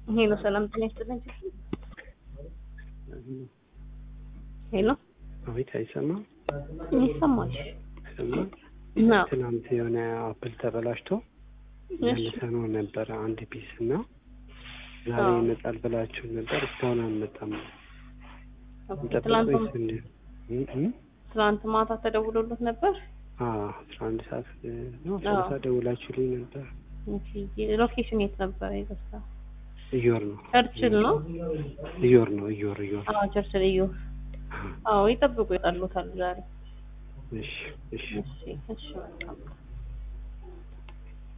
ሄሎ ሰላም ጤና ይስጥልኝ። ሄሎ አቤት፣ አይሰማም? ይሰማል? አይሰማም? አዎ። ትናንት የሆነ አፕል ተበላሽቶ መልሰነው ነበረ አንድ ፒስ እና ዛሬ አዎ። ይመጣል ብላችሁ ነበር። እስካሁን አልመጣም። እንጠብቅ ትላንት ወይስ እንዴት? እ- እ? ትላንት ማታ ተደውሎለት ነበር። አዎ፣ አስራ አንድ ሰዓት ነው አስራ አንድ አዎ። ሰዓት ደውላችሁልኝ ነበር። ኦኬ፣ ሎኬሽን የት ነበር? ይገስታ እዮር ነው ቸርችል ነው። እዮር ነው እዮር እዮር። አዎ ቸርችል እዩ። አዎ ይጠብቁ፣ ይጣሉታል ዛሬ። እሺ እሺ እሺ እሺ መልካም